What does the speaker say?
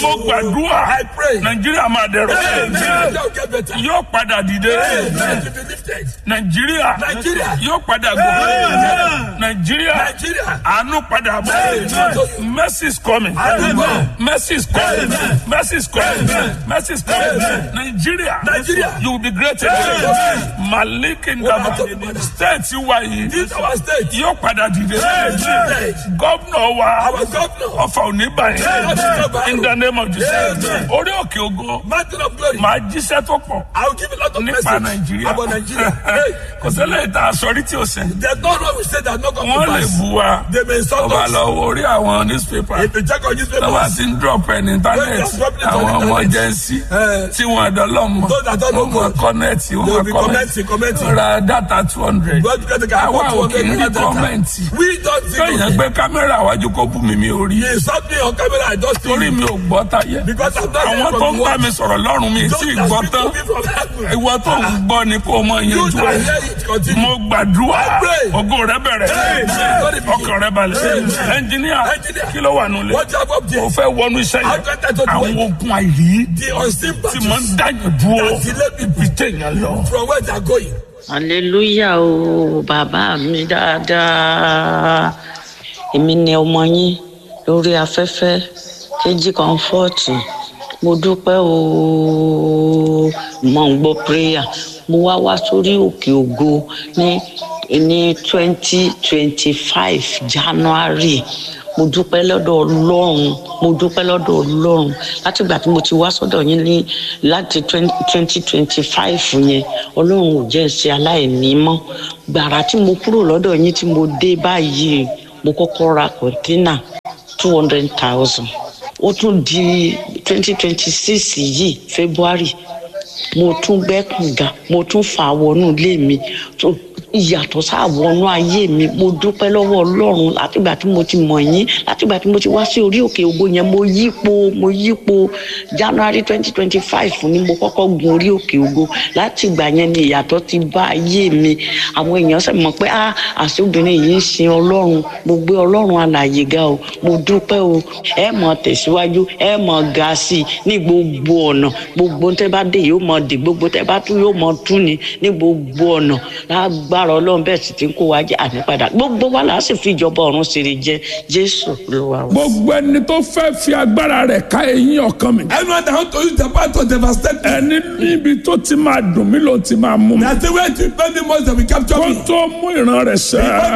mo gbàdúrà I pray. nàìjíríà máa dẹrọ Amen. Nigeria will get better. yóò padà dìde Amen. To be lifted. nàìjíríà Nigeria. yóò padà gòkè nàìjíríà Nigeria. àánú padà bọ̀ Amen. mercy is coming Amen. mercy is coming Amen. mercy is coming Amen. mercy is coming Amen. nàìjíríà Nigeria. you will be great again Amen. malik ndaba state wa yìí This our state. yóò padà dìde Amen. gómìnà wa Our governor. ọfà òní báyìí Amen. in the name of Jesus Amen. orí òkè ògo Mountain of glory. màá jíṣẹ́ tó pọ̀ I will give a lot of nípa message nàìjíríà about Nigeria. Hey, kò ṣẹlẹ̀ ìta àsọrí tí o sẹ̀ there's no one we say that no come wọ́n to lè pass. bu wa They may insult ọba us. lọ wo orí àwọn newspaper If you check on tọ́ba newspapers, ti ń drop ẹ̀ ní internet àwọn ọmọ jẹ́nsí Eh. tí wọ́n dọ́lọ́mọ Those that don't know wọ́n mọ God, kọ́nẹ́ẹ̀tì they will wọ́n be mọ commenting, commenting. kọ́nẹ́ẹ̀tì ra data two hundred God because they can àwa afford ò to kì í rí get data. kọ́mẹ̀ntì We don't see kéèyàn it. gbé kámẹ́rà wájú kó bú mi mi ò rí He insult me on camera, I don't see torí it. mi ò gbọ́ táyé Because I'm not àwọn hearing tó from ń the bá word. mi sọ̀rọ̀ lọ́rùn mi tí ì Don't gbọ́ that tán speak to me from heaven. ìwọ tó ń gbọ́ ni kó o mọ You yanjú that ẹ̀ hear it continue. mo gbàdúrà I pray. ògo rẹ bẹ̀rẹ̀ Amen. ọkàn rẹ balẹ̀ Amen. ẹnjìníà Engineer. kí ló wà nulẹ̀ What you have up o there? fẹ́ wọnú iṣẹ́ I've got that to yẹn do. àwọn ogun àìrí The unseen tí mo ń battles dáyàn dúró that delay people ibi téèyàn lọ. from where they are going. hallelujah o bàbá mi dáadáa èmi ni ọmọ yín lórí afẹ́fẹ́ kejì kọ́ńfọ́ọ̀tì mo dúpẹ́ o mo ń gbọ́ prayer mo wá wá sórí òkè ògo ní ní twenty twenty five january mo dúpẹ́ lọ́dọ̀ ọlọ́run mo dúpẹ́ lọ́dọ̀ ọlọ́run látìgbà tí mo ti wá sọ́dọ̀ yín ní láti twenty twenty five yẹn ọlọ́run ò jẹ́ ṣe aláìní mọ́ gbàrà tí mo kúrò lọ́dọ̀ yín tí mo dé báyìí mo kọ́kọ́ ra kọ̀ńtínà two hundred thousand ó tún di twenty twenty six yìí february mo tún gbẹ́ kànga mo tún fà á wọnú ilé mi tó ìyàtọ̀ sáà wọnú ayé mi mo dúpẹ́ lọ́wọ́ ọlọ́run látìgbà tí mo ti mọ̀ yín látìgbà tí mo ti wá sí orí òkè ògo yẹn mo yípo mo yípo january twenty twenty five ni mo kọ́kọ́ gun orí òkè ògo látìgbà yẹn ni ìyàtọ̀ ti bá ayé mi àwọn èèyàn sì mọ̀ pé ah àṣẹ obìnrin yìí ń sin ọlọ́run mo gbé ọlọ́run alàyè ga o mo dúpẹ́ o ẹ mọ̀ tẹ̀síwájú ẹ mọ̀ ga sí i ní gbogbo ọ̀nà gbogbo tẹ́ bá dé yóò mọ̀ dé gbogbo tẹ́ bá tún yóò mọ̀ tún ni ní gbogbo ọ̀nà lágbára ọlọ́run bẹ́ẹ̀ sì ti ń kó wa jẹ́ ànípadà gbogbo wa là á sì fi ìjọba ọ̀run ṣeré jẹ jésù ló wà wá. gbogbo ẹni tó fẹ́ fi agbára rẹ̀ ká eyín ọkàn mi. Anyone that want to use the power to devastate me, ẹni níbi tó ti máa dùn mí ló ti máa mú mi. that's the way to spend the most that we capture kó me. tó mú ìran rẹ̀ sẹ́.